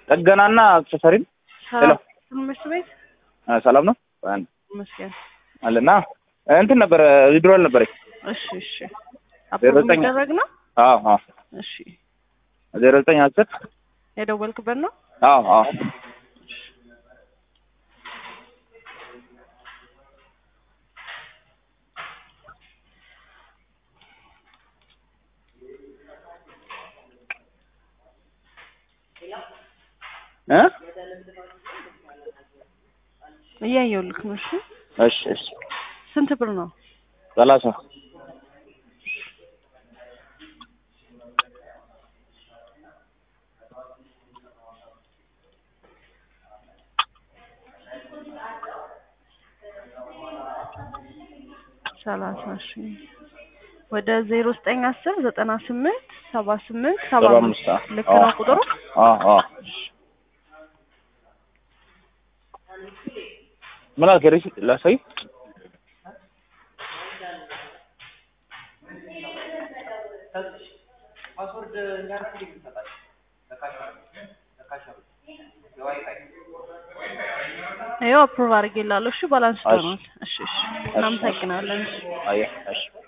ጥገናና አክሰሰሪም ሄሎ ሰላም ትምህርት ቤት አ፣ ሰላም ነው አንድ ይመስገን። አለና እንትን ነበረ ዊድሮል ነበረኝ እሺ እሺ። ዜሮ አፕሮቭ ዘጠኝ የሚደረግ ነው። አዎ አዎ እሺ ዜሮ ዘጠኝ አስር የደወልክበት ነው። አዎ አዎ እ እያየሁልክ ነው። እሺ እሺ እሺ ስንት ብር ነው? ሰላሳ ሰላሳ ሺ ወደ ዜሮ ዘጠኝ አስር ዘጠና ስምንት ሰባ ስምንት ሰባ ሰባ አምስት አምስት ልክ አዎ። ነው ቁጥሩ። አዎ አዎ ምን አልክ? ሪሲ ላሳይ ይኸው አፕሮቭ አድርጌላለሁ። እሺ ባላንስ እሺ። ሆኗል። እሺ እሺ እናመሰግናለን። እሺ አየህ እሺ